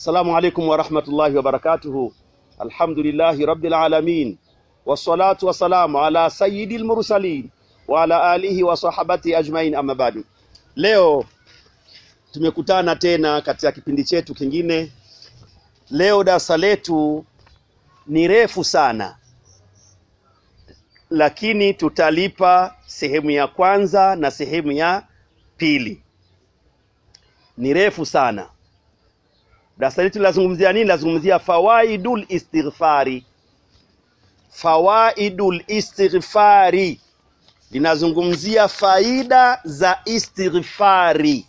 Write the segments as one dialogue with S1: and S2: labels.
S1: Assalamu alaikum warahmatullahi wabarakatuhu. Alhamdulillahi rabbil alamin wassalatu wassalamu ala sayyidil mursalin wa ala alihi wa sahabati ajmain, amma ba'du. Leo tumekutana tena katika kipindi chetu kingine. Leo darasa letu ni refu sana, lakini tutalipa sehemu ya kwanza na sehemu ya pili. Ni refu sana. Darasa letu linazungumzia nini? Linazungumzia fawaidul istighfari. Fawaidul istighfari linazungumzia faida za istighfari.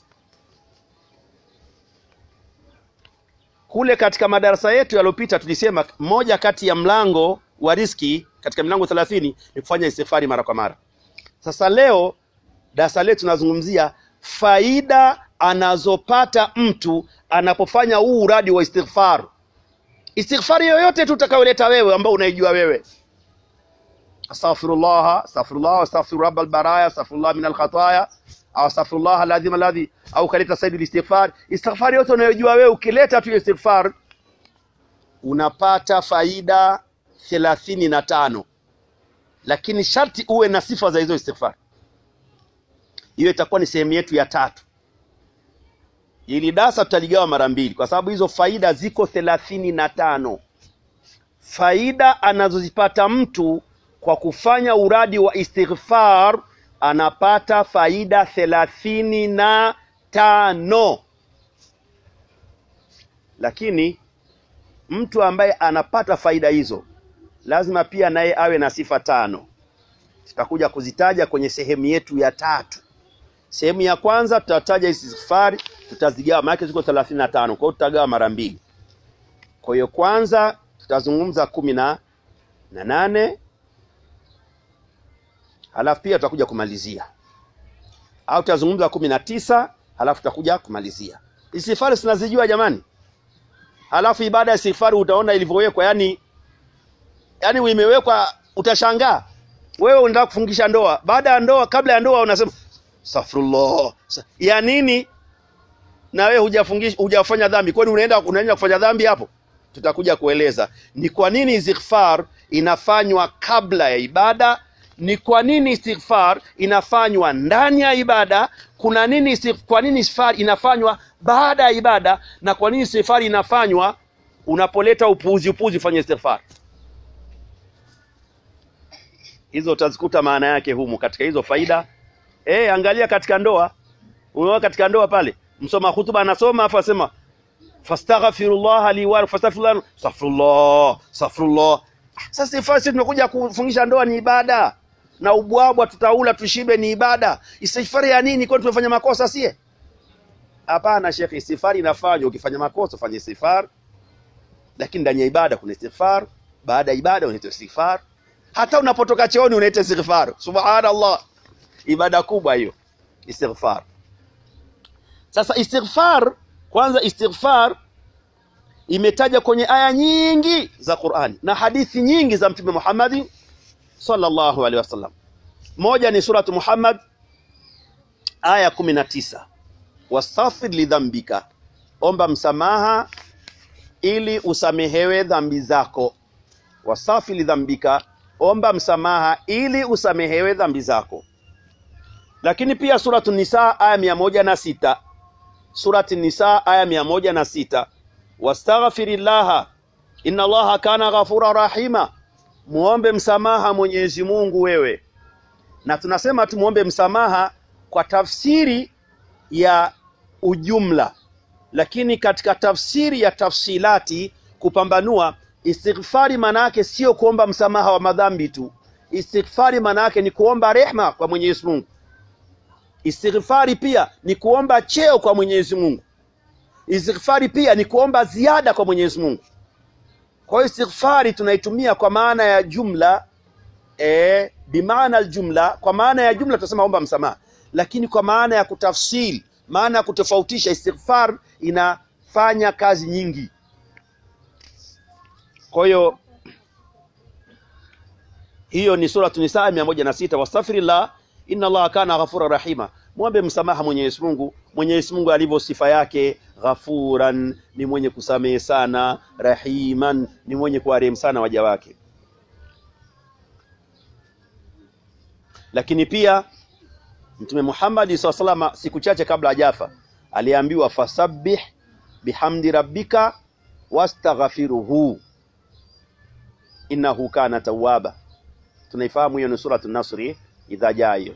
S1: Kule katika madarasa yetu yaliyopita tulisema moja kati ya mlango wa riski katika milango thelathini ni kufanya istighfari mara kwa mara. Sasa leo darasa letu tunazungumzia faida anazopata mtu anapofanya huu uradi wa istighfar. Istighfari yoyote tu utakayoleta wewe ambao unaijua wewe, astaghfirullah astaghfirullah astaghfiru rabbal baraya astaghfirullah min alkhataya au astaghfirullah alazim alladhi au kaleta saidul istighfar. Istighfari yote unayojua wewe, ukileta tu istighfar unapata faida thelathini na tano, lakini sharti uwe na sifa za hizo istighfar. Hiyo itakuwa ni sehemu yetu ya tatu. Ili darasa tutaligawa mara mbili kwa sababu hizo faida ziko thelathini na tano. Faida anazozipata mtu kwa kufanya uradi wa istighfar anapata faida thelathini na tano, lakini mtu ambaye anapata faida hizo lazima pia naye awe na sifa tano. Tutakuja kuzitaja kwenye sehemu yetu ya tatu. Sehemu ya kwanza tutataja istighfari, tutazigawa maana ziko 35. Kwa hiyo tutagawa mara mbili. Kwa hiyo kwanza tutazungumza kumi na nane halafu pia tutakuja kumalizia, au tutazungumza kumi na tisa halafu tutakuja kumalizia. Istighfari sinazijua jamani, halafu ibada ya istighfari utaona ilivyowekwa, yani yani imewekwa, utashangaa wewe unataka kufungisha ndoa, baada ya ndoa, kabla ya ndoa unasema Astaghfirullah. Ya nini? Na wewe hujafungisha hujafanya dhambi. Kwani unaenda unaenda kufanya dhambi hapo? Tutakuja kueleza ni kwa nini istighfar inafanywa kabla ya ibada, ni kwa nini istighfar inafanywa ndani ya ibada, kuna nini kwa nini istighfar inafanywa baada ya ibada, na kwa nini istighfar inafanywa unapoleta upuuzi upuuzi, fanya istighfar. Hizo utazikuta maana yake humu katika hizo faida. Eh, angalia katika ndoa. Unaona katika ndoa pale, msoma hutuba anasoma afu asema fastaghfirullah li wa fastaghfirullah astaghfirullah astaghfirullah. Sasa ifasi tunakuja kufungisha ndoa ni ibada. Na ubwabwa tutaula tushibe ni ibada. Istighfari ya nini kwani tumefanya makosa sie? Hapana Sheikh, istighfari inafanywa ukifanya makosa fanya istighfar. Lakini ndani ya ibada kuna istighfar, baada ya ibada unaita istighfar. Hata unapotoka chooni unaita istighfar. Subhanallah. Ibada kubwa hiyo istighfar. Sasa istighfar, kwanza istighfar imetaja kwenye aya nyingi za Qur'ani na hadithi nyingi za Mtume Muhammad sallallahu alaihi wasallam. Moja ni suratu Muhammad aya kumi na tisa, wastaghfir lidhambika, omba msamaha ili usamehewe dhambi zako. Wastaghfir lidhambika, omba msamaha ili usamehewe dhambi zako lakini pia suratu Nisa aya mia moja na sita surati Nisa aya mia moja na sita wastaghfirillaha inna Allaha kana ghafura rahima, muombe msamaha Mwenyezi Mungu wewe. Na tunasema tumuombe msamaha kwa tafsiri ya ujumla, lakini katika tafsiri ya tafsilati kupambanua istighfari, maana yake sio kuomba msamaha wa madhambi tu. Istighfari maana yake ni kuomba rehma kwa Mwenyezi Mungu. Istighfari pia ni kuomba cheo kwa Mwenyezi Mungu. Istighfari pia ni kuomba ziada kwa Mwenyezi Mungu. Kwa hiyo istighfari tunaitumia kwa maana ya jumla e, bimaana aljumla. Kwa maana ya jumla tunasema omba msamaha, lakini kwa maana ya kutafsiri, maana ya kutofautisha, istighfar inafanya kazi nyingi. Kwa hiyo hiyo ni suratu Nisaa mia moja na sita wastaghfirillah inna allaha kana ghafura rahima, mwombe msamaha Mwenyezi Mungu. Mwenyezi Mungu alivyo sifa yake, ghafuran, ni mwenye kusamehe sana, rahiman, ni mwenye kuwarehemu sana waja wake. Lakini pia Mtume Muhammad SAW salama siku chache kabla hajafa aliambiwa, fasabbih bihamdi rabbika wastaghfiruhu innahu kana tawwaba. Tunaifahamu hiyo, ni suratu Nasri idha jaa hiyo.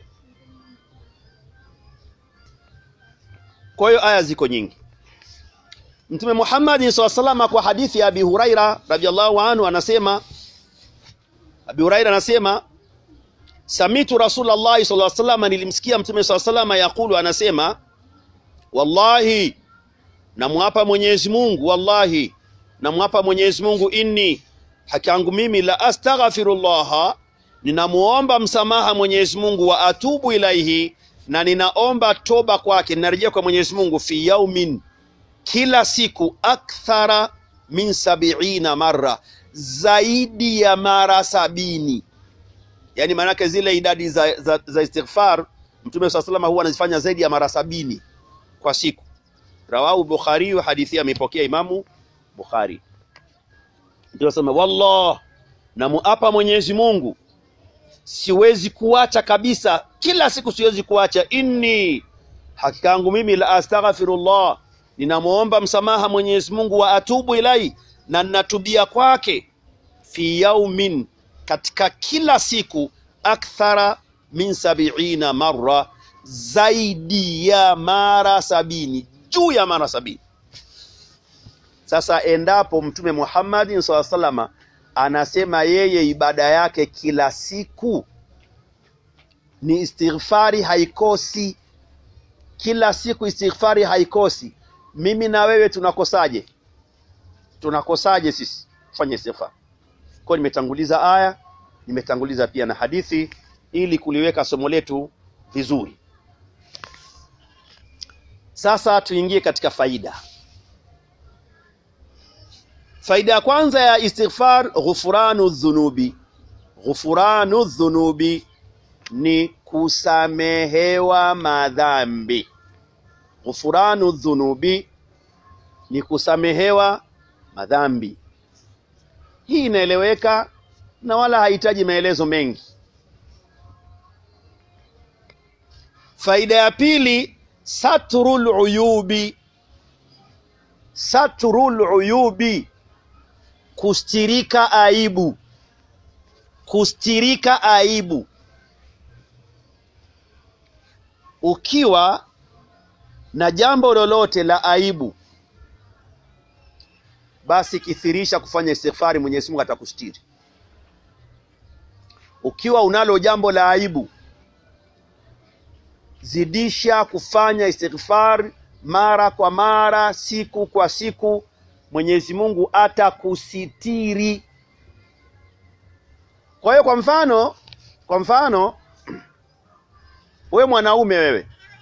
S1: Kwa hiyo aya ziko nyingi. Mtume Muhammad SAW salama kwa hadithi ya Abi Huraira radhiallahu anhu anasema, Abi Huraira anasema samitu Rasulullah sallallahu alaihi wasallam, nilimsikia Mtume sallallahu alaihi wasallam yakulu, anasema wallahi, namwapa Mwenyezi Mungu, wallahi namwapa Mwenyezi Mungu, inni haki yangu mimi la astaghfirullah, ninamuomba msamaha Mwenyezi Mungu, wa atubu ilaihi, na ninaomba toba kwake, ninarejea kwa Mwenyezi Mungu, fi yaumin, kila siku, akthara min sabiina marra, zaidi ya mara sabini yaani maanake zile idadi za, za, za istighfar Mtume swalla sallam huwa anazifanya zaidi ya mara sabini kwa siku. Rawahu Bukhari, hadithi amepokea Imamu Bukhari. Ndio sema wallah, namuapa Mwenyezi Mungu siwezi kuacha kabisa, kila siku siwezi kuacha. Inni, hakika yangu mimi la astaghfirullah, ninamwomba msamaha Mwenyezi Mungu, wa atubu ilai, na ninatubia kwake, fi yaumin katika kila siku akthara min sabiina marra, zaidi ya mara sabini, juu ya mara sabini. Sasa endapo Mtume Muhammad SAW salama anasema yeye ibada yake kila siku ni istighfari, haikosi kila siku istighfari haikosi, mimi na wewe tunakosaje? Tunakosaje sisi kufanya istighfar? Kwa nimetanguliza aya, nimetanguliza pia na hadithi ili kuliweka somo letu vizuri. Sasa tuingie katika faida. Faida ya kwanza ya istighfar, ghufranu dhunubi. Ghufranu dhunubi ni kusamehewa madhambi. Ghufranu dhunubi ni kusamehewa madhambi. Hii inaeleweka na wala hahitaji maelezo mengi. Faida ya pili, satrul uyubi. Satrul uyubi, kustirika aibu. Kustirika aibu. Ukiwa na jambo lolote la aibu basi kithirisha kufanya istighfari, Mwenyezi Mungu atakustiri. Ukiwa unalo jambo la aibu, zidisha kufanya istighfar mara kwa mara, siku kwa siku, Mwenyezi Mungu atakusitiri. Kwa hiyo, kwa mfano, kwa mfano we mwanaume, wewe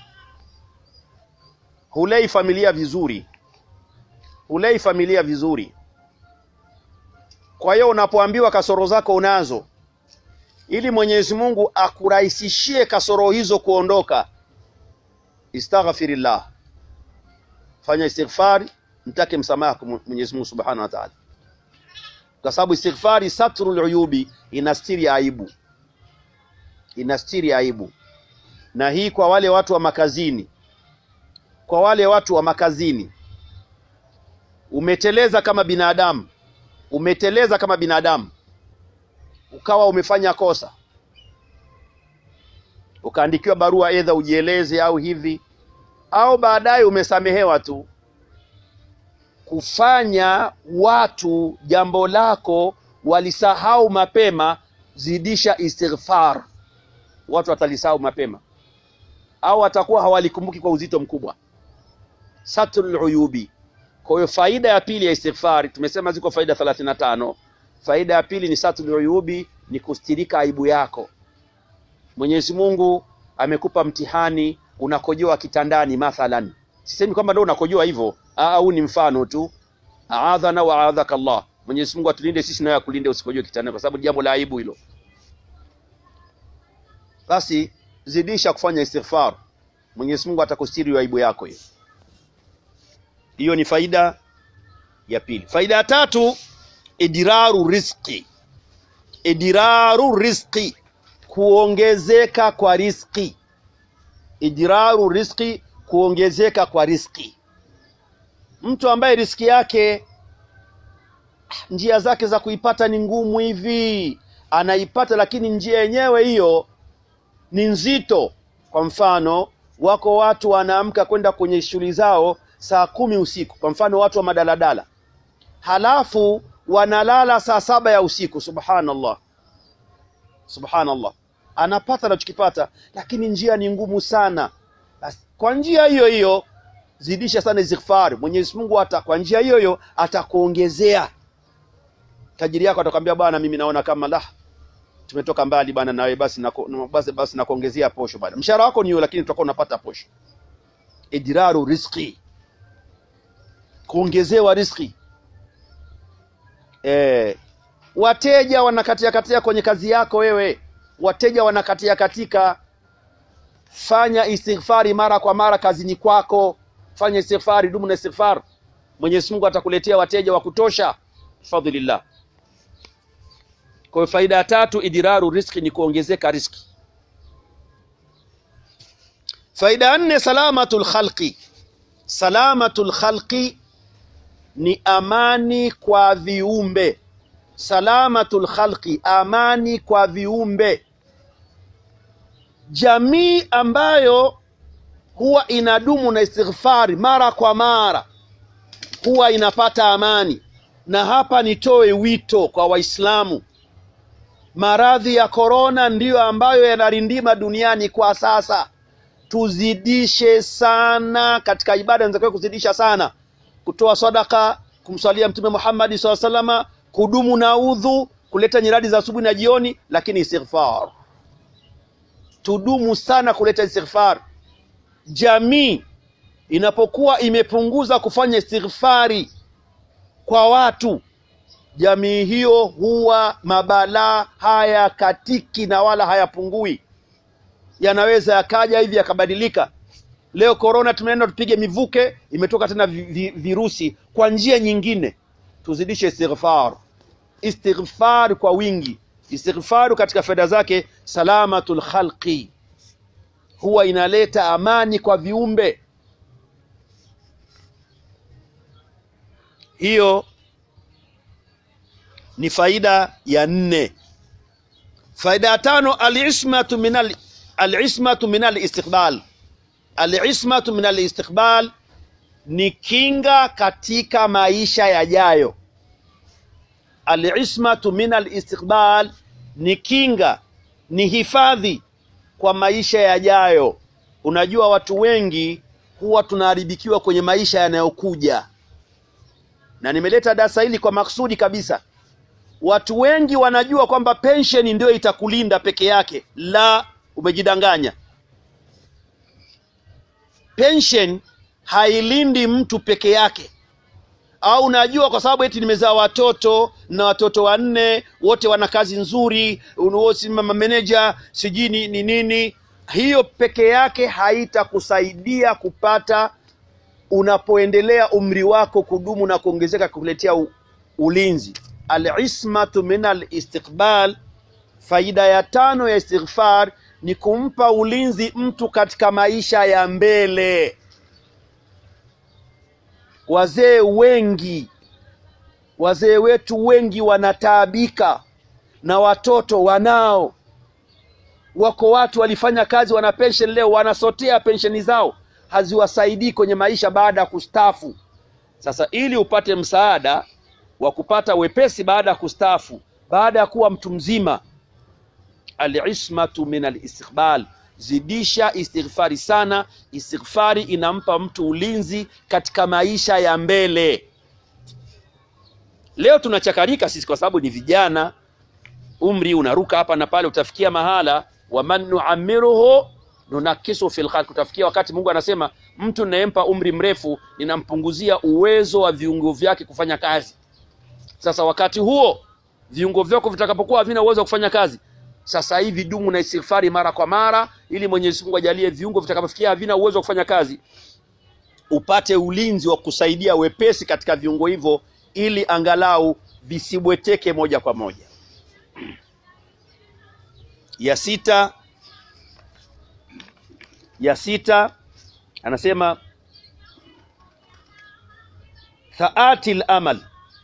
S1: hulei familia vizuri hulei familia vizuri. Kwa hiyo unapoambiwa kasoro zako unazo, ili Mwenyezi Mungu akurahisishie kasoro hizo kuondoka, istaghfirillah, fanya istighfari, mtake msamaha kwa Mwenyezi Mungu Subhanahu wa Ta'ala, kwa sababu istighfari satrul uyubi, inastiri aibu, inastiri aibu. Na hii kwa wale watu wa makazini, kwa wale watu wa makazini umeteleza kama binadamu, umeteleza kama binadamu, ukawa umefanya kosa, ukaandikiwa barua, edha ujieleze au hivi, au baadaye umesamehewa tu. Kufanya watu jambo lako walisahau mapema, zidisha istighfar, watu watalisahau mapema, au watakuwa hawalikumbuki kwa uzito mkubwa. Satrul uyubi kwa hiyo faida ya pili ya istighfari, tumesema ziko faida 35. Faida ya pili ni satrul uyubi, ni kustirika aibu yako. Mwenyezi Mungu amekupa mtihani, unakojoa kitandani mathalan. Sisemi kwamba ndio unakojoa hivyo, au ni mfano tu. Aadhana wa aadhaka Allah, Mwenyezi Mungu atulinde sisi naye akulinde usikojoe kitandani, kwa sababu jambo la aibu hilo. Basi zidisha kufanya istighfar, Mwenyezi Mungu atakustiri aibu yako hiyo. Hiyo ni faida ya pili. Faida ya tatu, idiraru rizqi, idiraru rizqi, kuongezeka kwa rizqi. Idiraru rizqi, kuongezeka kwa rizqi. Mtu ambaye riziki yake njia zake za kuipata ni ngumu hivi, anaipata lakini njia yenyewe hiyo ni nzito. Kwa mfano, wako watu wanaamka kwenda kwenye shughuli zao saa kumi usiku, kwa mfano watu wa madaladala, halafu wanalala saa saba ya usiku. Subhanallah, subhanallah, anapata anachokipata, lakini njia ni ngumu sana. Basi kwa njia hiyo hiyo zidisha sana istighfar. Mwenyezi Mungu hata kwa njia hiyo hiyo atakuongezea tajiri yako atakwambia bwana, mimi naona kama la tumetoka mbali bwana, nawe basi nako, basi, basi nakuongezea posho bwana. Mshahara wako ni huo, lakini tutakuwa unapata posho. Idraru rizqi, kuongezewa riziki. E, wateja wanakatia katia kwenye kazi yako wewe, wateja wanakatia katika. Fanya istighfari mara kwa mara kazini kwako, fanya istighfari, dumu na istighfar. Mwenyezi Mungu atakuletea wateja wa kutosha bifadhlillah. Kwa hiyo faida ya tatu idiraru riziki ni kuongezeka riziki. Faida ya nne salamatul khalqi, salamatul khalqi ni amani kwa viumbe. Salamatul khalqi, amani kwa viumbe. Jamii ambayo huwa inadumu na istighfari mara kwa mara huwa inapata amani. Na hapa nitoe wito kwa Waislamu, maradhi ya korona ndiyo ambayo yanarindima duniani kwa sasa. Tuzidishe sana katika ibada, inatakiwa kuzidisha sana, kutoa sadaka, kumswalia Mtume Muhammad SAW salama, kudumu na udhu, kuleta nyiradi za asubuhi na jioni, lakini istighfar, tudumu sana kuleta istighfar. Jamii inapokuwa imepunguza kufanya istighfari kwa watu, jamii hiyo huwa mabalaa haya katiki na wala hayapungui, yanaweza yakaja hivi yakabadilika. Leo korona tumeenda tupige mivuke, imetoka tena vi, vi, virusi kwa njia nyingine. Tuzidishe istighfar, istighfar kwa wingi. Istighfaru katika faida zake salamatul khalqi, huwa inaleta amani kwa viumbe. Hiyo ni faida ya nne. Faida ya tano, alismatu min al alismatu min alistiqbal. Alismatu min alistiqbal ni kinga katika maisha yajayo. Alismatu min alistiqbal ni kinga, ni hifadhi kwa maisha yajayo. Unajua, watu wengi huwa tunaharibikiwa kwenye maisha yanayokuja, na nimeleta darasa hili kwa maksudi kabisa. Watu wengi wanajua kwamba pensheni ndio itakulinda peke yake. La, umejidanganya. Pensheni hailindi mtu peke yake. Au unajua kwa sababu eti nimezaa watoto na watoto wanne wote wana kazi nzuri, wote mameneja sijui ni ni nini, hiyo peke yake haitakusaidia kupata, unapoendelea umri wako kudumu na kuongezeka, kukuletea u, ulinzi Alismatu min alistiqbal. Faida ya tano ya istighfar ni kumpa ulinzi mtu katika maisha ya mbele. Wazee wengi, wazee wetu wengi wanataabika na watoto wanao. Wako watu walifanya kazi, wana pensheni leo, wanasotea pensheni zao, haziwasaidii kwenye maisha baada ya kustafu. Sasa ili upate msaada wa kupata wepesi baada ya kustaafu, baada ya kuwa mtu mzima, alismatu min alistiqbal, zidisha istighfari sana. Istighfari inampa mtu ulinzi katika maisha ya mbele. Leo tunachakarika sisi kwa sababu ni vijana, umri unaruka hapa na pale, utafikia mahala waman nuamiruhu nunakisu fil khalq, utafikia wakati Mungu anasema mtu ninayempa umri mrefu ninampunguzia uwezo wa viungo vyake kufanya kazi. Sasa wakati huo viungo vyako vitakapokuwa havina uwezo wa kufanya kazi, sasa hivi dumu na istighfari mara kwa mara, ili Mwenyezi Mungu ajalie viungo vitakavyofikia havina uwezo wa kufanya kazi, upate ulinzi wa kusaidia wepesi katika viungo hivyo, ili angalau visibweteke moja kwa moja. Ya sita, ya sita anasema thaati lamal,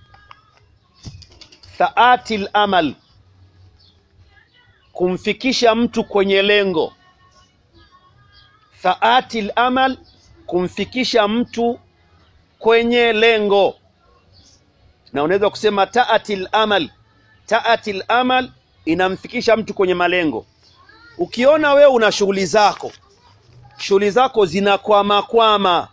S1: thaati lamal, kumfikisha mtu kwenye lengo. Thaati lamal, kumfikisha mtu kwenye lengo, na unaweza kusema taati lamal. Taati lamal inamfikisha mtu kwenye malengo. Ukiona wewe una shughuli zako, shughuli zako zinakwama kwama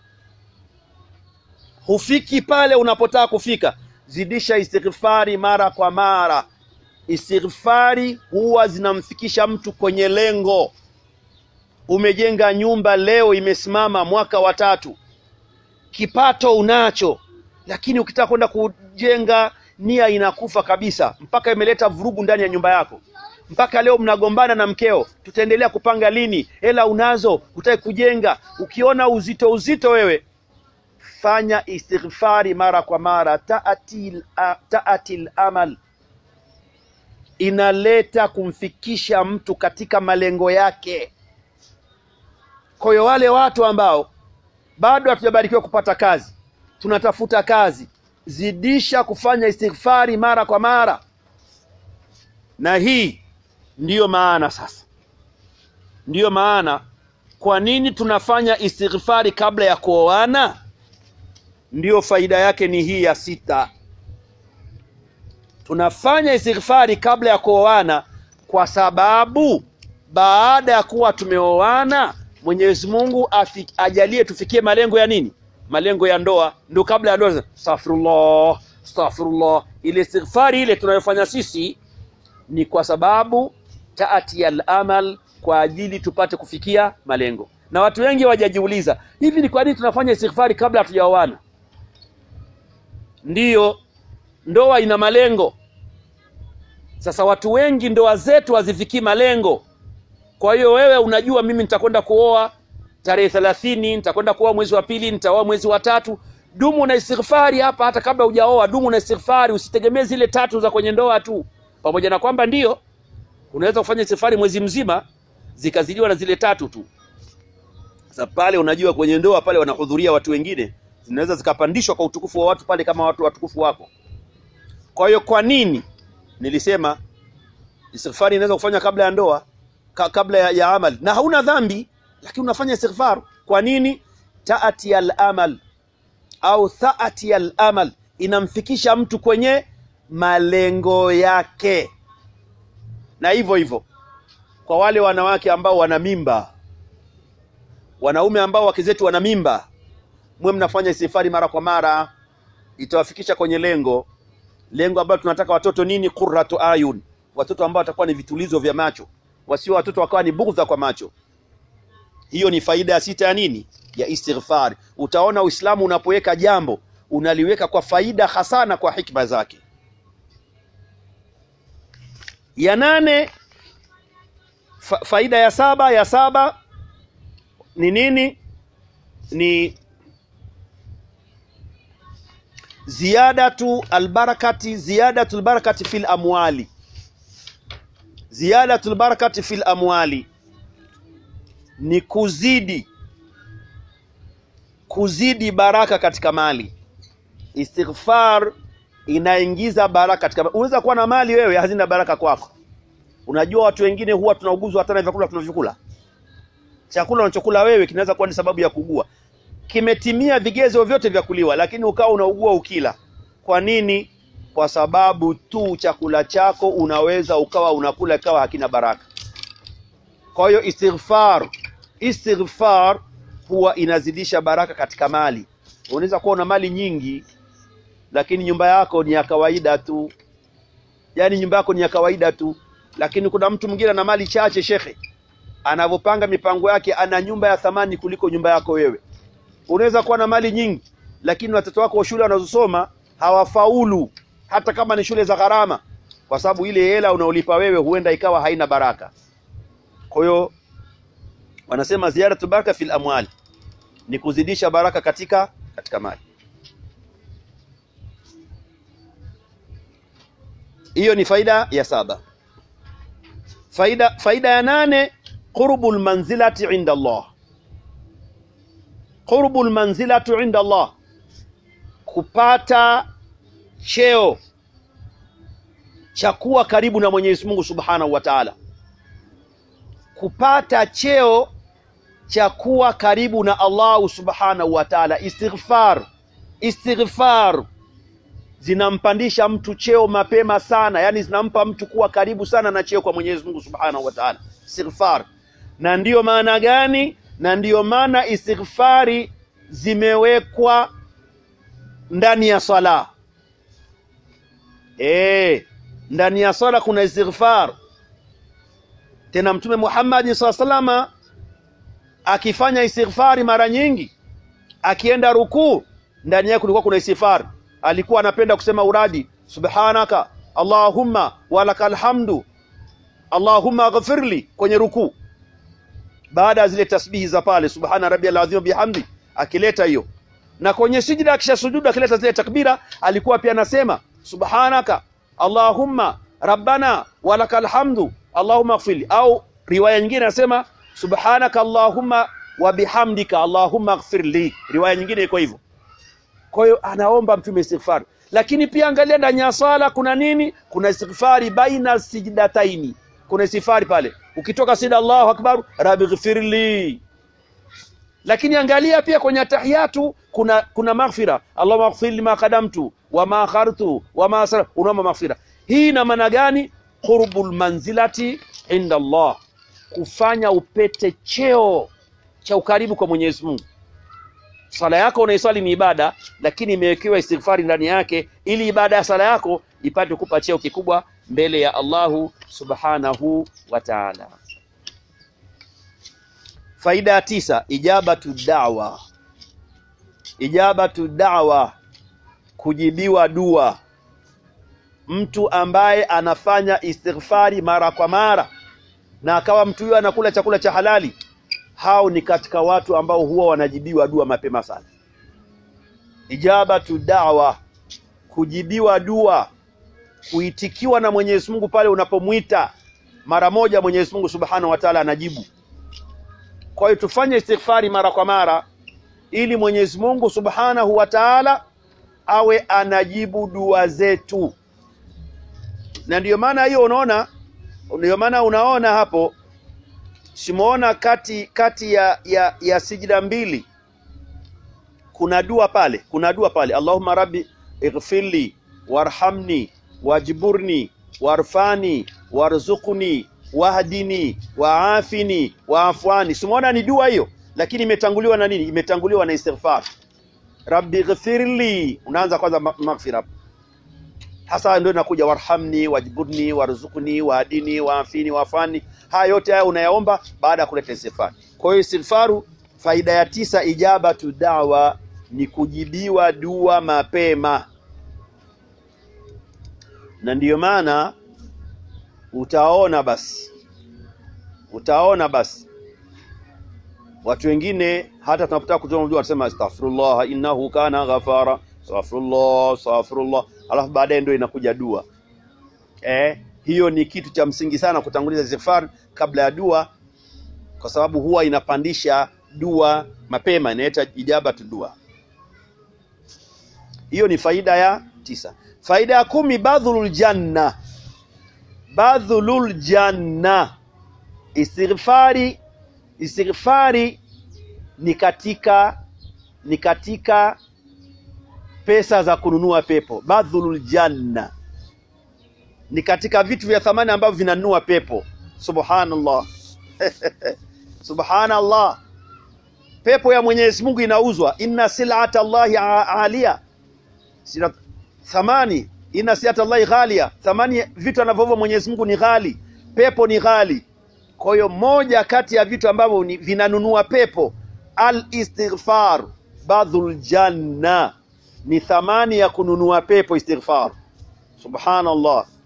S1: hufiki pale unapotaka kufika, zidisha istighfari mara kwa mara. Istighfari huwa zinamfikisha mtu kwenye lengo. Umejenga nyumba leo, imesimama mwaka wa tatu, kipato unacho, lakini ukitaka kwenda kujenga, nia inakufa kabisa, mpaka imeleta vurugu ndani ya nyumba yako, mpaka leo mnagombana na mkeo, tutaendelea kupanga lini? Hela unazo, hutaki kujenga. Ukiona uzito uzito wewe fanya istighfari mara kwa mara. Taatil, taatil amal inaleta kumfikisha mtu katika malengo yake. Kwa hiyo wale watu ambao bado hatujabarikiwa kupata kazi, tunatafuta kazi, zidisha kufanya istighfari mara kwa mara. Na hii ndiyo maana sasa, ndiyo maana kwa nini tunafanya istighfari kabla ya kuoana? Ndiyo faida yake ni hii ya sita. Tunafanya istighfari kabla ya kuoana kwa sababu baada ya kuwa tumeoana, Mwenyezi Mungu ajalie tufikie malengo ya nini? Malengo ya ndoa. Ndio kabla ya ndoa, astaghfirullah, astaghfirullah. Ile istighfari ile tunayofanya sisi ni kwa sababu taati al-amal, kwa ajili tupate kufikia malengo. Na watu wengi wajajiuliza, hivi ni kwa nini tunafanya istighfari kabla hatujaoana? Ndiyo, ndoa ina malengo. Sasa watu wengi ndoa zetu hazifikii malengo. Kwa hiyo wewe unajua, mimi nitakwenda kuoa tarehe thelathini, nitakwenda kuoa mwezi wa pili, nitaoa mwezi wa tatu. Dumu na istighfari hapa, hata kabla hujaoa, dumu na istighfari. Usitegemee zile tatu za kwenye ndoa tu, pamoja na kwamba ndiyo unaweza kufanya istighfari mwezi mzima zikazidiwa na zile tatu tu. Sasa pale unajua, kwenye ndoa pale wanahudhuria watu wengine zinaweza zikapandishwa kwa utukufu wa watu pale kama watu watukufu wako. Kwa hiyo kwa nini nilisema istighfari inaweza kufanya kabla ya ndoa ka, kabla ya, ya amali na hauna dhambi, lakini unafanya istighfar. Kwa nini? taati al-amal au thaati al-amal inamfikisha mtu kwenye malengo yake. Na hivyo hivyo kwa wale wanawake ambao wana mimba, wanaume ambao wake zetu wana mimba mwe mnafanya istighfari mara kwa mara, itawafikisha kwenye lengo lengo ambalo tunataka watoto nini? Qurratu ayun, watoto ambao watakuwa ni vitulizo vya macho, wasio watoto wakawa ni bughdha kwa macho. Hiyo ni faida ya sita ya nini? Ya istighfari. Utaona Uislamu unapoweka jambo unaliweka kwa faida hasana, kwa hikma zake. Ya nane fa, faida ya saba ya saba ni nini? Ni ziyadatu albarakati, ziyadatu albarakati fil amwali, ziyadatu albarakati fil amwali ni kuzidi kuzidi baraka katika mali. Istighfar inaingiza baraka katika mali. Unaweza kuwa na mali wewe hazina baraka kwako. Unajua watu wengine huwa tunauguzwa hata na vyakula tunavyokula. Chakula unachokula wewe kinaweza kuwa ni sababu ya kugua kimetimia vigezo vyote vya kuliwa, lakini ukawa unaugua ukila. Kwa nini? Kwa sababu tu chakula chako unaweza ukawa unakula ikawa hakina baraka. Kwa hiyo istighfar, istighfar huwa inazidisha baraka katika mali. Unaweza kuwa una mali nyingi, lakini nyumba yako ni ya kawaida tu, yaani nyumba yako ni ya kawaida tu, lakini kuna mtu mwingine ana mali chache, shekhe, anavyopanga mipango yake, ana nyumba ya thamani kuliko nyumba yako wewe. Unaweza kuwa na mali nyingi, lakini watoto wako wa shule wanazosoma hawafaulu, hata kama ni shule za gharama. kwa sababu ile hela unaolipa wewe huenda ikawa haina baraka. Kwa hiyo wanasema ziyaratu baraka fil amwali ni kuzidisha baraka katika katika mali. Hiyo ni faida ya saba. Faida faida ya nane, qurbul manzilati inda Allah. Qurbul manzilati inda Allah, kupata cheo cha kuwa karibu na Mwenyezi Mungu Subhanahu wa Ta'ala, kupata cheo cha kuwa karibu na Allah Subhanahu wa Ta'ala. Istighfar, istighfar zinampandisha mtu cheo mapema sana, yani zinampa mtu kuwa karibu sana na cheo kwa Mwenyezi Mungu Subhanahu wa Ta'ala. Istighfar. Na ndiyo maana gani? Na ndiyo maana istighfari zimewekwa ndani ya sala. Eh, ndani ya sala kuna istighfar. Tena Mtume Muhammad sallallahu alaihi wasallam akifanya istighfari mara nyingi, akienda rukuu, ndani yake kulikuwa kuna istighfar. Alikuwa anapenda kusema uradi, subhanaka allahumma walakal hamdu allahumma ghfirli, kwenye rukuu, baada ya zile tasbihi za pale, subhana rabbiyal azim bihamdi, akileta hiyo. Na kwenye sijida, akisha sujudu, akileta zile takbira, alikuwa pia anasema subhanaka allahumma rabbana walakal hamdu allahumma ghfirli, au riwaya nyingine anasema subhanaka allahumma wa bihamdika allahumma ghfirli. Riwaya nyingine iko hivyo. Kwa hiyo anaomba mtume istighfar, lakini pia angalia ndani ya swala kuna nini? Kuna istighfari baina sijdataini, kuna istighfari pale ukitoka sida Allahu akbar rabbi ghfirli. Lakini angalia pia kwenye tahiyatu kuna kuna maghfira, Allahumma ighfir lima qadamtu wa ma akhartu wa ma asra, unaomba maghfira. Hii ina maana gani? Qurbul manzilati inda Allah, kufanya upete cheo cha ukaribu kwa Mwenyezi Mungu. Sala yako unaiswali ni ibada, lakini imewekewa istighfari ndani yake, ili ibada ya sala yako ipate kupa cheo kikubwa mbele ya Allahu subhanahu wa ta'ala. Faida ya tisa, ijabatu da'wa. Ijabatu da'wa, kujibiwa dua. Mtu ambaye anafanya istighfari mara kwa mara na akawa mtu huyo anakula chakula cha halali hao ni katika watu ambao huwa wanajibiwa dua mapema sana. Ijabatu da'wa, kujibiwa dua, kuitikiwa na Mwenyezi Mungu pale unapomwita mara moja, Mwenyezi Mungu Subhanahu wa Ta'ala anajibu. Kwa hiyo tufanye istighfari mara kwa mara, ili Mwenyezi Mungu Subhanahu wa Ta'ala awe anajibu dua zetu, na ndiyo maana hiyo unaona, ndiyo maana unaona hapo simuona kati kati ya, ya, ya sijida mbili kuna dua pale, kuna dua pale, Allahumma rabbi ighfirli warhamni wajburni warfani warzuqni wahdini waafini waafwani. Simuona ni dua hiyo, lakini imetanguliwa na nini? Imetanguliwa na istighfar, rabbi ighfirli. Unaanza kwanza maghfira hapo hasa ndio inakuja warhamni wajburni warzuqni wahdini waafini waafani. Haya yote haya unayaomba baada ya kuleta istighfar. Kwa hiyo istighfaru, faida ya tisa, ijabatu dawa ni kujibiwa dua mapema, na ndiyo maana utaona basi, utaona basi watu wengine hata tunapotaka kutoa dua wanasema astaghfirullah innahu kana ghafara, astaghfirullah astaghfirullah alafu baadaye ndio inakuja dua eh. Hiyo ni kitu cha msingi sana kutanguliza istighfar kabla ya dua, kwa sababu huwa inapandisha dua mapema, inaita ijabatu dua. Hiyo ni faida ya tisa. Faida ya kumi, badhulul janna, badhulul janna. Istighfari, istighfari ni katika ni katika pesa za kununua pepo. Badhulul janna ni katika vitu vya thamani ambavyo vinanunua pepo. Subhanallah subhanallah, pepo ya Mwenyezi Mungu inauzwa. Inna silata Allahi alia, sina thamani. Inna silata Allahi ghalia, thamani vitu anavyovua Mwenyezi Mungu ni ghali, pepo ni ghali. Kwa hiyo moja kati ya vitu ambavyo vinanunua pepo, al istighfar, badhul janna ni thamani ya kununua pepo istighfar. Subhanallah,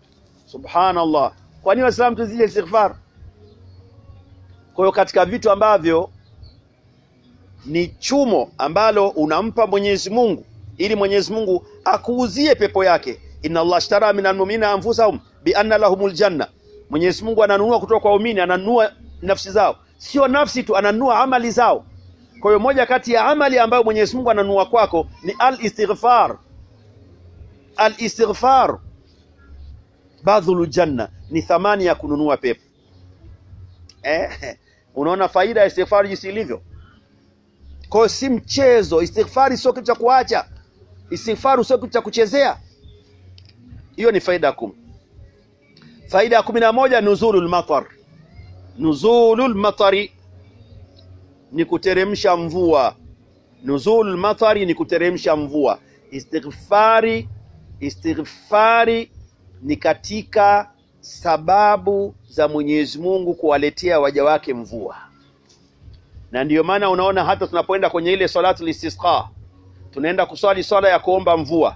S1: Subhanallah, kwa nini Waislamu tuzije istighfar? Kwa hiyo katika vitu ambavyo ni chumo ambalo unampa Mwenyezi Mungu ili Mwenyezi Mungu akuuzie pepo yake, inna Allah ashtara minal mu'minina anfusahum bi anna lahumul janna. Mwenyezi Mungu ananunua kutoka kwa waumini, ananunua nafsi zao, sio nafsi tu, ananunua amali zao. Kwa hiyo moja kati ya amali ambayo Mwenyezi Mungu ananunua kwako ni al-istighfar. Al-istighfar badhulu janna, ni thamani ya kununua pepo. Eh, unaona faida ya istighfar jinsi ilivyo. Kwa hiyo si mchezo. Istighfari sio kitu cha kuacha, istighfari sio kitu cha kuchezea. Hiyo ni faida ya kumi. Faida ya kumi na moja nuzulul matar. Nuzulul matari ni kuteremsha mvua. Nuzulul matari ni kuteremsha mvua. Istighfari, istighfari ni katika sababu za Mwenyezi Mungu kuwaletea waja wake mvua na ndiyo maana unaona hata tunapoenda kwenye ile salatul istisqa, tunaenda kuswali swala ya kuomba mvua,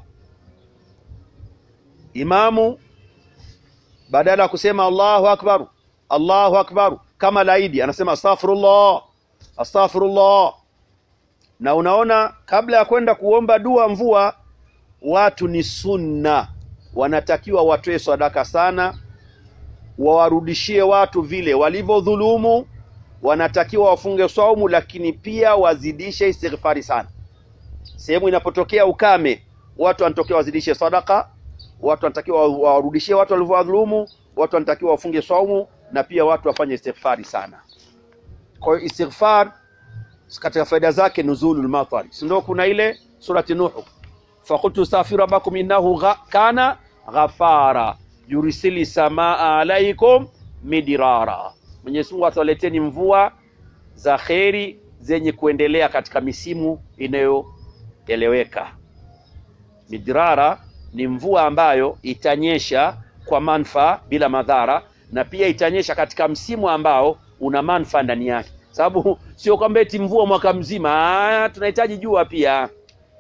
S1: imamu badala ya kusema Allahu akbar Allahu akbar kama laidi anasema astaghfirullah astaghfirullah. Na unaona kabla ya kwenda kuomba dua mvua, watu ni sunna, wanatakiwa watoe sadaka sana, wawarudishie watu vile walivyodhulumu wanatakiwa wafunge saumu, lakini pia wazidishe istighfari sana. Sehemu inapotokea ukame, watu wanatakiwa wazidishe sadaka, watu wanatakiwa wawarudishie watu walivyowadhulumu, watu wanatakiwa wafunge saumu, na pia watu wafanye istighfari sana. Kwa hiyo istighfar katika faida zake nuzulul matari, si ndio? Kuna ile surati Nuhu, faqultu astaghfiru rabbakum innahu gha, kana ghafara yursili samaa alaikum midirara Mwenyezi Mungu atawaleteni mvua za kheri zenye kuendelea katika misimu inayoeleweka. Midrara ni mvua ambayo itanyesha kwa manufaa bila madhara, na pia itanyesha katika msimu ambao una manufaa ndani yake, sababu sio kwamba eti mvua mwaka mzima. Tunahitaji jua pia.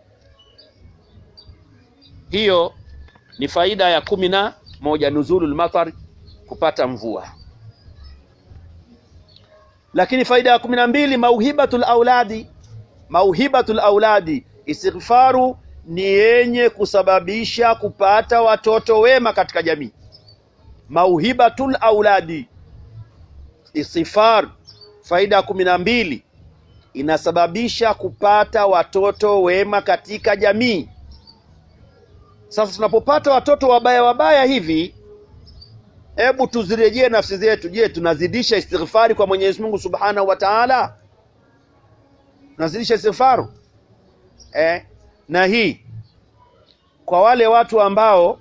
S1: Hiyo ni faida ya kumi na moja, nuzulul matar, kupata mvua lakini faida ya kumi na mbili mauhibatul auladi, mauhibatul auladi, istighfaru ni yenye kusababisha kupata watoto wema katika jamii. Mauhibatul auladi, istighfar, faida ya kumi na mbili inasababisha kupata watoto wema katika jamii. Sasa tunapopata watoto wabaya wabaya hivi Hebu tuzirejee nafsi zetu. Je, tunazidisha istighfari kwa Mwenyezi Mungu Subhanahu wa Ta'ala? Tunazidisha istighfaru eh? Na hii kwa wale watu ambao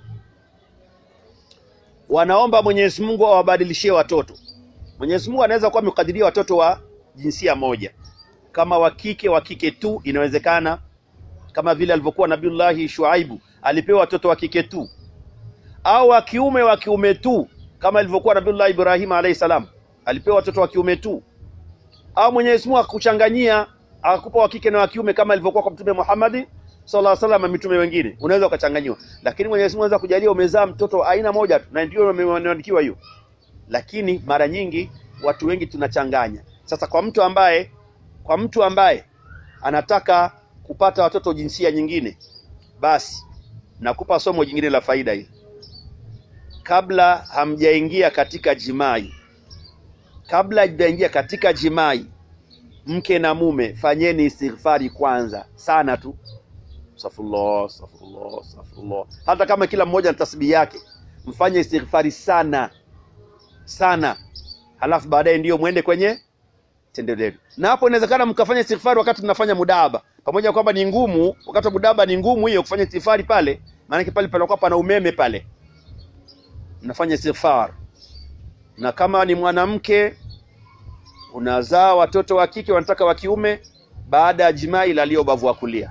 S1: wanaomba Mwenyezi Mungu awabadilishie watoto. Mwenyezi Mungu anaweza kuwa amekadiria watoto wa jinsia moja, kama wa kike wa kike tu, inawezekana, kama vile alivyokuwa Nabiullahi Shuaibu alipewa watoto wa kike tu, au wa kiume wa kiume tu kama ilivyokuwa Nabiullah Ibrahim alayhi salam alipewa watoto wa kiume tu, au Mwenyezi Mungu akakuchanganyia akakupa wa kike na wa kiume kama ilivyokuwa kwa Mtume Muhammad sallallahu alaihi wasallam na mitume wengine, unaweza ukachanganyiwa. Lakini Mwenyezi Mungu anaweza kujalia umezaa mtoto aina moja tu, na ndio imeandikiwa hiyo. Lakini mara nyingi watu wengi tunachanganya. Sasa kwa mtu ambaye kwa mtu ambaye anataka kupata watoto jinsia nyingine, basi nakupa somo jingine la faida hii kabla hamjaingia katika jimai, kabla hamjaingia katika jimai, mke na mume, fanyeni istighfari kwanza sana tu, astaghfirullah, astaghfirullah, astaghfirullah. Hata kama kila mmoja na tasbihi yake, mfanye istighfari sana sana, halafu baadaye ndiyo mwende kwenye tendo lenu. Na hapo inawezekana mkafanya istighfari wakati mnafanya mudaba, pamoja kwamba ni ngumu. Wakati wa mudaba ni ngumu hiyo kufanya istighfari pale, maanake pale panakuwa pana umeme pale mnafanya istighfar. Na kama ni mwanamke unazaa watoto wa kike wanataka wa kiume, baada ya jimai lalia ubavu wa kulia.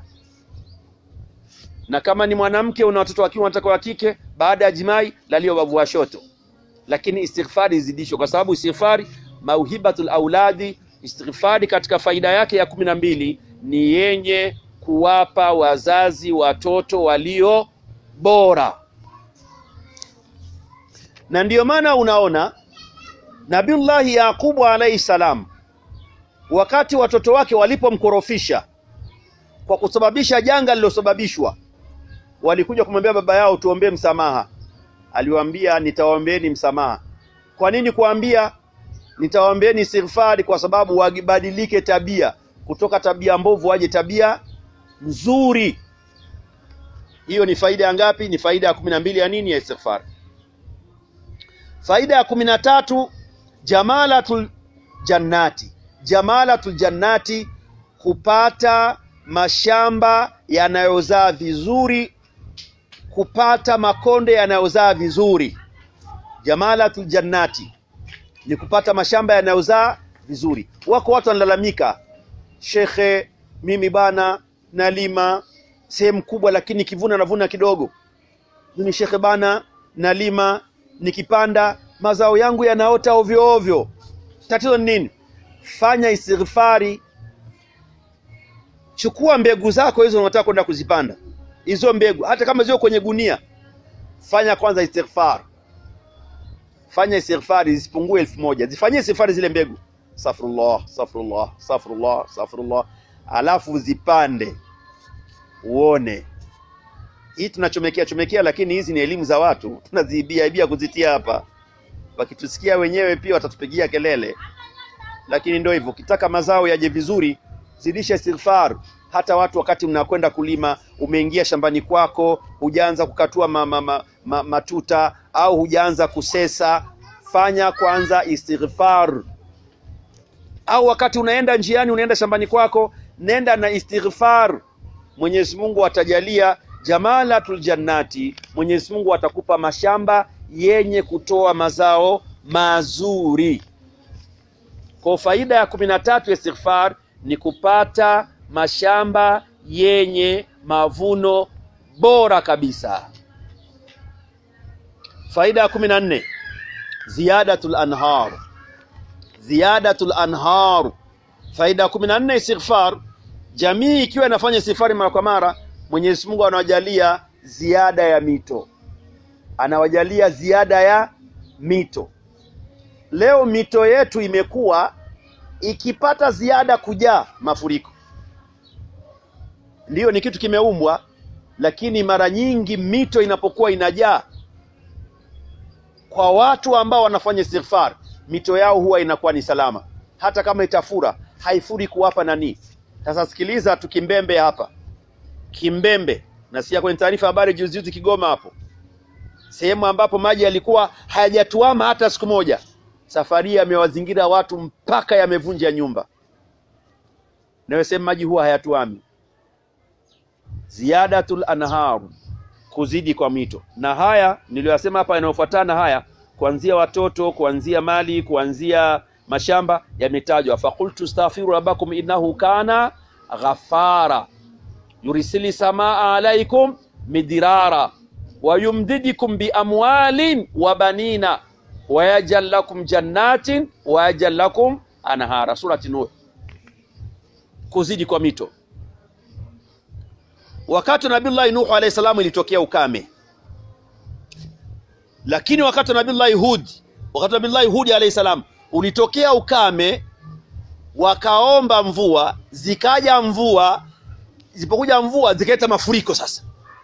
S1: Na kama ni mwanamke una watoto wa kiume wanataka wa kike, baada ya jimai lalia ubavu wa shoto. Lakini istighfari izidishwe, kwa sababu istighfari mauhibatul auladi, istighfari katika faida yake ya kumi na mbili ni yenye kuwapa wazazi watoto walio bora na ndiyo maana unaona Nabiullahi Yaqubu alayhi salam wakati watoto wake walipomkorofisha kwa kusababisha janga lililosababishwa, walikuja kumwambia baba yao, tuombee msamaha. Aliwaambia, nitawaombeeni msamaha. Kwa nini kuambia nitawaombeeni istighfari? Kwa sababu wabadilike tabia, kutoka tabia mbovu waje tabia nzuri. Hiyo ni faida ya ngapi? Ni faida ya kumi na mbili ya nini? Ya istighfar. Faida ya kumi na tatu jamalatul jannati, jamalatul jannati, kupata mashamba yanayozaa vizuri, kupata makonde yanayozaa vizuri. Jamalatul jannati ni kupata mashamba yanayozaa vizuri. Wako watu wanalalamika, shekhe, mimi bana nalima sehemu kubwa, lakini kivuna navuna kidogo. Mimi shekhe bana nalima nikipanda mazao yangu yanaota ovyo ovyo. Tatizo ni nini? Fanya istighfari, chukua mbegu zako hizo unataka kwenda kuzipanda, hizo mbegu hata kama zio kwenye gunia, fanya kwanza istighfar, fanya istighfari zisipungue elfu moja zifanyie istighfari zile mbegu, astaghfirullah astaghfirullah astaghfirullah astaghfirullah, alafu zipande uone hii tunachomekea chomekea, lakini hizi ni elimu za watu tunaziibia ibia kuzitia hapa. Wakitusikia wenyewe pia watatupigia kelele, lakini ndio hivyo. Ukitaka mazao yaje vizuri, zidisha istighfar. Hata watu wakati mnakwenda kulima, umeingia shambani kwako, hujaanza kukatua ma, ma, ma, ma, matuta au hujaanza kusesa, fanya kwanza istighfar. Au wakati unaenda njiani, unaenda shambani kwako, nenda na istighfar. Mwenyezi Mungu atajalia jamalatul jannati, Mwenyezi Mungu atakupa mashamba yenye kutoa mazao mazuri. Kwa faida ya kumi na tatu ya istighfar ni kupata mashamba yenye mavuno bora kabisa. Faida ya kumi na nne ziyadatul anhar, ziyadatul anhar. Faida ya kumi na nne istighfar, jamii ikiwa inafanya istighfari mara kwa mara Mwenyezi Mungu anawajalia ziada ya mito, anawajalia ziada ya mito. Leo mito yetu imekuwa ikipata ziada kujaa mafuriko, ndiyo ni kitu kimeumbwa, lakini mara nyingi mito inapokuwa inajaa, kwa watu ambao wanafanya istighfar, mito yao huwa inakuwa ni salama, hata kama itafura haifuri kuwapa nani. Sasa sikiliza, tukimbembe hapa Kimbembe, nasikia kwenye taarifa habari juzi juzi Kigoma hapo, sehemu ambapo maji yalikuwa hayajatuama hata siku moja, safari yamewazingira watu mpaka yamevunja nyumba. Nawe sehemu maji huwa hayatuami. Ziyadatul anhar, kuzidi kwa mito. Na haya niliyoyasema hapa yanayofuatana haya, kuanzia watoto, kuanzia mali, kuanzia mashamba yametajwa. Faqultu astaghfiru rabbakum innahu kana ghafara yurisili samaa alaikum midirara wayumdidikum biamwalin wa banina wayajal lakum jannatin wayajal lakum anhara. Surati Nuh. Kuzidi kwa mito. Wakati wa Nabiullahi Nuhu alayhi salamu ilitokea ukame, lakini wakati wa Nabiullahi Hud, wakati wa Nabiullahi Hud alayhi salam ulitokea ukame, wakaomba mvua, zikaja mvua Zipokuja mvua zikaleta mafuriko. Sasa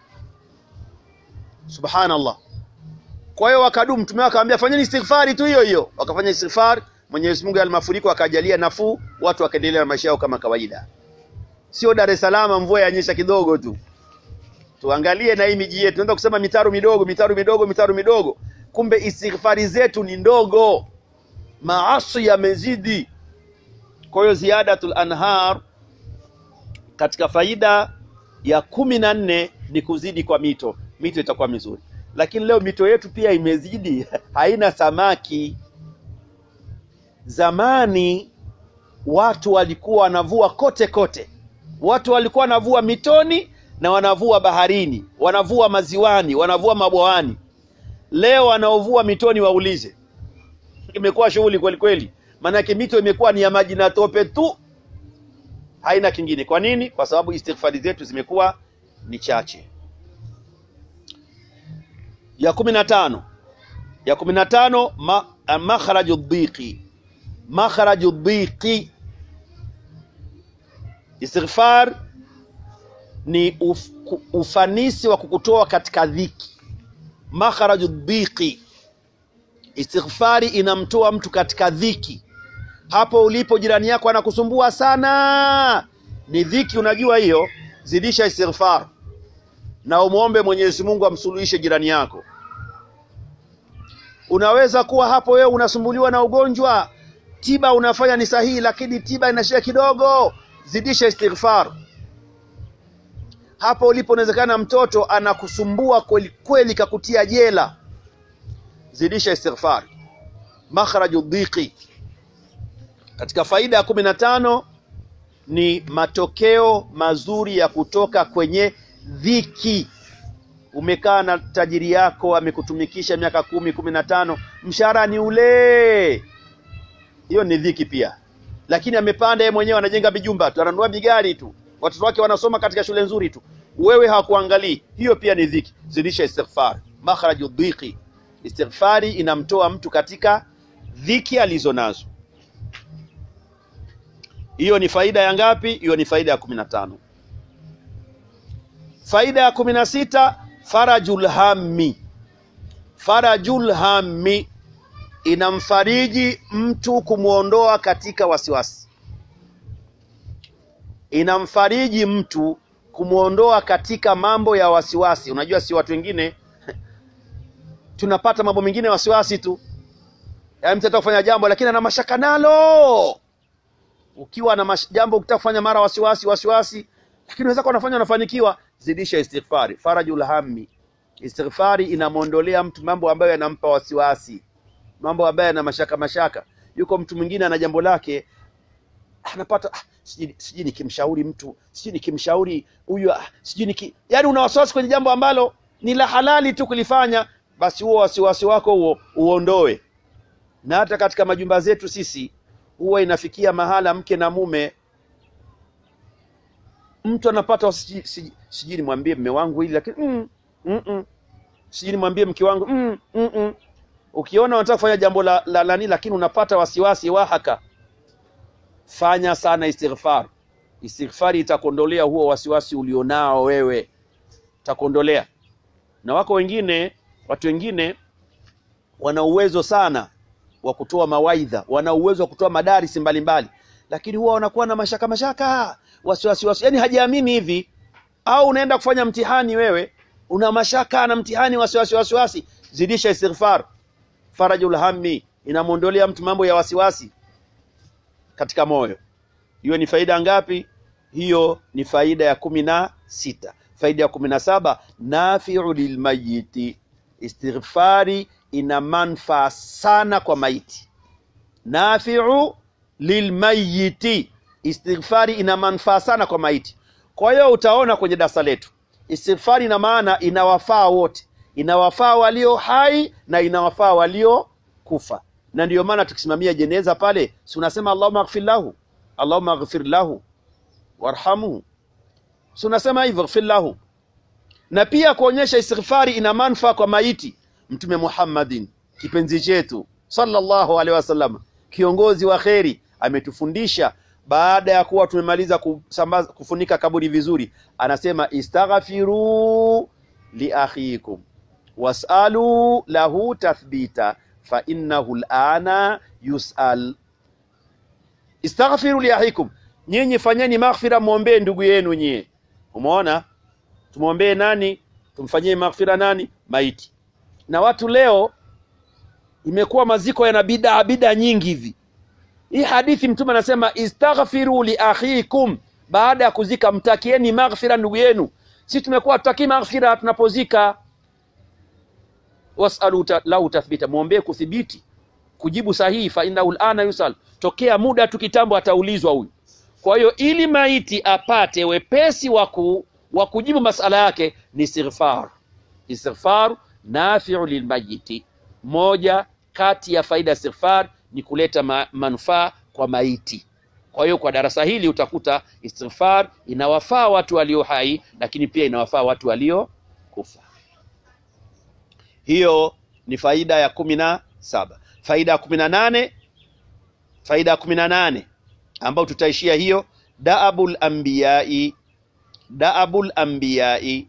S1: subhanallah. Kwa hiyo wakadumu, mtume akawaambia fanyeni istighfari tu hiyo hiyo, wakafanya istighfar. Mwenyezi Mungu yale mafuriko akajalia nafuu, watu wakaendelea na maisha yao kama kawaida. Sio Dar es Salaam mvua yanyesha kidogo tu. Tuangalie na hii miji yetu, tunaweza kusema mitaro midogo mitaro midogo mitaro midogo, kumbe istighfari zetu ni ndogo, maasi yamezidi. Kwa hiyo ziyadatul anhar katika faida ya kumi na nne ni kuzidi kwa mito. Mito itakuwa mizuri, lakini leo mito yetu pia imezidi, haina samaki. Zamani watu walikuwa wanavua kote kote, watu walikuwa wanavua mitoni na wanavua baharini, wanavua maziwani, wanavua mabwawani. Leo wanaovua mitoni waulize, imekuwa shughuli kweli kweli, maanake mito imekuwa ni ya maji na tope tu haina kingine. Kwa nini? Kwa sababu istighfari zetu zimekuwa ni chache. Ya kumi na tano ya kumi na tano ma, makhraju dhiqi makhraju dhiqi istighfar ni uf, ufanisi wa kukutoa katika dhiki makhraju dhiqi istighfari inamtoa mtu katika dhiki hapo ulipo jirani yako anakusumbua sana ni dhiki unajua hiyo zidisha istighfar na umwombe Mwenyezi Mungu amsuluhishe jirani yako unaweza kuwa hapo wewe unasumbuliwa na ugonjwa tiba unafanya ni sahihi lakini tiba inashia kidogo zidisha istighfar hapo ulipo unawezekana mtoto anakusumbua kweli kweli kakutia jela zidisha istighfar makhraju dhiqi katika faida ya kumi na tano ni matokeo mazuri ya kutoka kwenye dhiki umekaa na tajiri yako amekutumikisha miaka kumi kumi na tano mshahara ni ule hiyo ni dhiki pia lakini amepanda yeye mwenyewe anajenga mijumba tu ananunua migari tu watoto wake wanasoma katika shule nzuri tu wewe hakuangalii hiyo pia ni dhiki zidisha istighfar makhraju dhiqi istighfari inamtoa mtu katika dhiki alizo nazo hiyo ni faida ya ngapi hiyo ni faida ya kumi na tano faida ya kumi na sita farajul hammi farajul hammi inamfariji mtu kumwondoa katika wasiwasi inamfariji mtu kumwondoa katika mambo ya wasiwasi unajua si watu wengine tunapata mambo mengine ya wasiwasi tu yaani mtu anataka kufanya jambo lakini ana mashaka nalo ukiwa na mash... jambo ukitaka kufanya mara wasiwasi wasiwasi lakini unaweza kuwa unafanya unafanikiwa zidisha istighfari farajul hammi istighfari inamwondolea mtu mambo ambayo yanampa wasiwasi mambo ambayo yana mashaka mashaka yuko mtu mwingine ana jambo lake anapata ah, sijui sijui nikimshauri mtu sijui nikimshauri huyu ah, sijui niki yaani una wasiwasi kwenye jambo ambalo ni la halali tu kulifanya basi huo wasiwasi wako huo uondoe na hata katika majumba zetu sisi huwa inafikia mahala mke na mume mtu anapata sijui sijui- sijui nimwambie mme wangu hili lakini mm, mm, mm. sijui nimwambie mke wangu mm, mm, mm. ukiona unataka kufanya jambo la, la nani lakini unapata wasiwasi wahaka fanya sana istighfar istighfari itakuondolea huo wasiwasi ulionao wewe itakuondolea na wako wengine watu wengine wana uwezo sana wa kutoa mawaidha wana uwezo wa kutoa madarisi mbalimbali lakini huwa wanakuwa na mashaka mashaka wasiwasi wasi yani hajiamini hivi au unaenda kufanya mtihani wewe una mashaka na mtihani wasiwasi wasiwasi zidisha istighfar farajul hammi inamwondolea mtu mambo ya wasiwasi katika moyo hiyo ni faida ngapi hiyo ni faida ya kumi na sita faida ya kumi na saba nafiu lilmayiti istighfari ina manfaa sana kwa maiti nafiu lilmayiti istighfari ina manufaa sana kwa maiti kwa hiyo utaona kwenye darasa letu istighfari ina maana inawafaa wote inawafaa walio hai na inawafaa walio kufa na ndiyo maana tukisimamia jeneza pale si unasema allahumma aghfir lahu allahumma aghfir lahu warhamhu si unasema hivyo ighfir lahu na pia kuonyesha istighfari ina manufaa kwa maiti mtume Muhammadin kipenzi chetu sallallahu alaihi wasallam kiongozi wa kheri ametufundisha baada ya kuwa tumemaliza kusambaza kufunika kaburi vizuri anasema istaghfiru li akhikum wasalu lahu tathbita fa innahu alana yusal istaghfiru li akhikum nyinyi fanyeni maghfira mwombee ndugu yenu nyie umeona tumwombee nani tumfanyie maghfira nani maiti na watu leo imekuwa maziko yana bidaa bidaa nyingi hivi hii hadithi mtume anasema istaghfiru li akhikum baada ya kuzika mtakieni maghfira ndugu yenu si tumekuwa tutakii maghfira tunapozika wasalu ta, lahu tathbita mwombee kuthibiti kujibu sahihi fa innahu alana yusal tokea muda tu kitambo ataulizwa huyu kwa hiyo ili maiti apate wepesi wa ku- wa kujibu masala yake ni istighfar istighfar nafiu lilmayiti moja kati ya faida ya istighfar ni kuleta ma manufaa kwa maiti kwa hiyo kwa darasa hili utakuta istighfar inawafaa watu walio hai lakini pia inawafaa watu walio kufa hiyo ni faida ya kumi na saba. Faida ya kumi na nane faida ya kumi na nane ambayo tutaishia hiyo, daabul anbiyai, daabul anbiyai,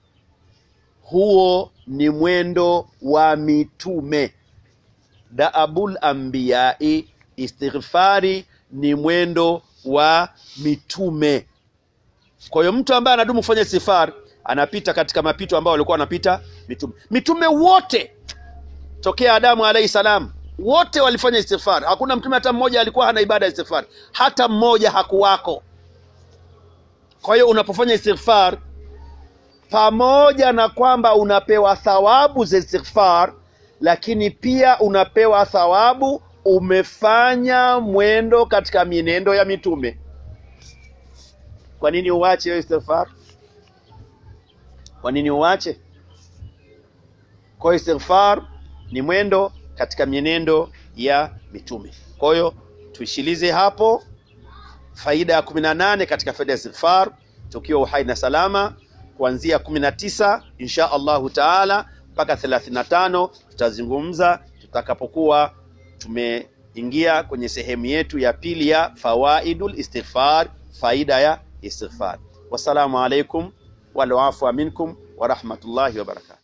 S1: huo ni mwendo wa mitume. Daabul anbiyai, istighfari ni mwendo wa mitume. Kwa hiyo mtu ambaye anadumu kufanya istighfar anapita katika mapito ambayo walikuwa wanapita mitume. Mitume wote tokea Adamu alayhi salam wote walifanya istighfar. Hakuna mtume hata mmoja alikuwa hana ibada ya istighfar, hata mmoja hakuwako. Kwa hiyo unapofanya istighfar, pamoja na kwamba unapewa thawabu za istighfar, lakini pia unapewa thawabu umefanya mwendo katika mienendo ya mitume. Kwa nini uache hiyo istighfar? Kwa nini uache? Kwa hiyo istighfar ni mwendo katika mienendo ya mitume. Kwa hiyo tuishilize hapo faida ya kumi na nane katika faida ya istighfar, tukiwa uhai na salama, kuanzia kumi na tisa insha Allahu taala mpaka thelathini na tano tutazungumza tutakapokuwa tumeingia kwenye sehemu yetu ya pili ya fawaidul istighfar, faida ya istighfar. Wassalamu alaikum wal afwa minkum wa rahmatullahi wa barakatuh.